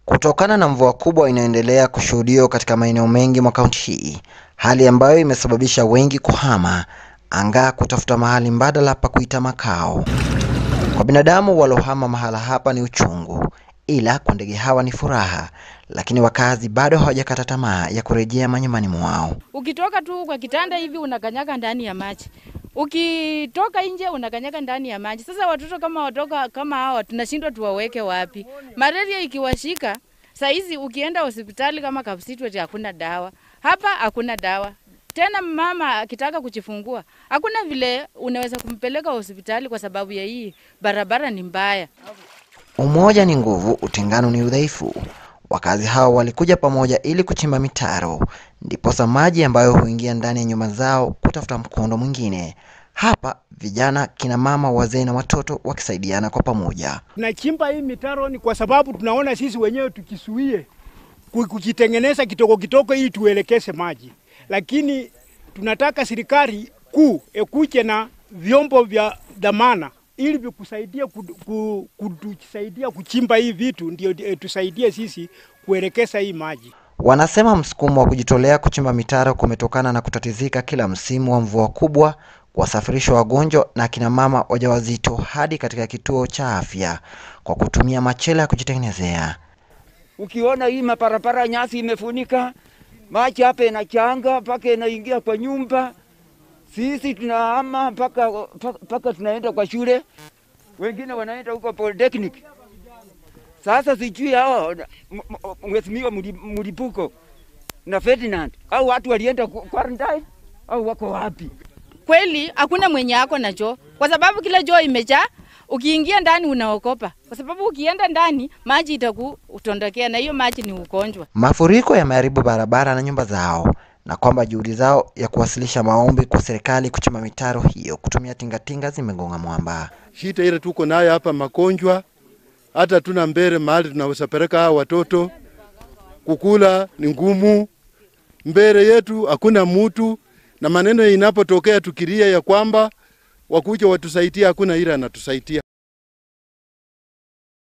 Kutokana na mvua kubwa inayoendelea kushuhudiwa katika maeneo mengi mwa kaunti hii, hali ambayo imesababisha wengi kuhama angaa kutafuta mahali mbadala pa kuita makao. Kwa binadamu walohama mahala hapa ni uchungu, ila kwa ndege hawa ni furaha, lakini wakazi bado hawajakata tamaa ya kurejea manyumbani mwao. Ukitoka tu kwa kitanda hivi unakanyaga ndani ya maji, ukitoka nje unakanyaga ndani ya maji. Sasa watoto kama watoka kama hawa tunashindwa tuwaweke wapi? Malaria ikiwashika saa hizi, ukienda hospitali kama Kapsitwet hakuna dawa, hapa hakuna dawa tena. Mama akitaka kujifungua hakuna vile unaweza kumpeleka hospitali kwa sababu ya hii barabara ni mbaya. Umoja ni nguvu, utengano ni udhaifu. Wakazi hao walikuja pamoja ili kuchimba mitaro, ndiposa maji ambayo huingia ndani ya nyumba zao kutafuta mkondo mwingine. Hapa vijana, kina mama, wazee na watoto wakisaidiana kwa pamoja. Tunachimba hii mitaro ni kwa sababu tunaona sisi wenyewe tukisuie kujitengeneza kitoko kitoko ili tuelekeze maji, lakini tunataka serikali kuu ekuje na vyombo vya dhamana ili vikusaidia kutusaidia kuchimba hii vitu, ndio tusaidie sisi kuelekeza hii maji. Wanasema msukumo wa kujitolea kuchimba mitaro kumetokana na kutatizika kila msimu wa mvua kubwa, kuwasafirisha wagonjwa na akina mama wajawazito hadi katika kituo cha afya kwa kutumia machela ya kujitengenezea. Ukiona hii maparapara nyasi imefunika maji hapa inachanga mpaka inaingia kwa nyumba, sisi tunahama mpaka mpaka tunaenda kwa shule, wengine wanaenda huko polytechnic. Sasa sijui hao mheshimiwa Mlipuko na Ferdinand au watu walienda quarantine au wako wapi? Kweli hakuna mwenye ako na choo, kwa sababu kila choo imejaa. Ukiingia ndani unaokopa, kwa sababu ukienda ndani maji itakutondokea, na hiyo maji ni ugonjwa. Mafuriko yameharibu barabara na nyumba zao, na kwamba juhudi zao ya kuwasilisha maombi kwa serikali kuchimba mitaro hiyo kutumia tingatinga zimegonga mwamba. Shida ile tuko nayo hapa magonjwa, hata tuna mbele mahali tunaweza peleka hao watoto, kukula ni ngumu, mbele yetu hakuna mutu, na maneno inapotokea tukilia ya kwamba wakuja watusaidie, hakuna ile anatusaidia.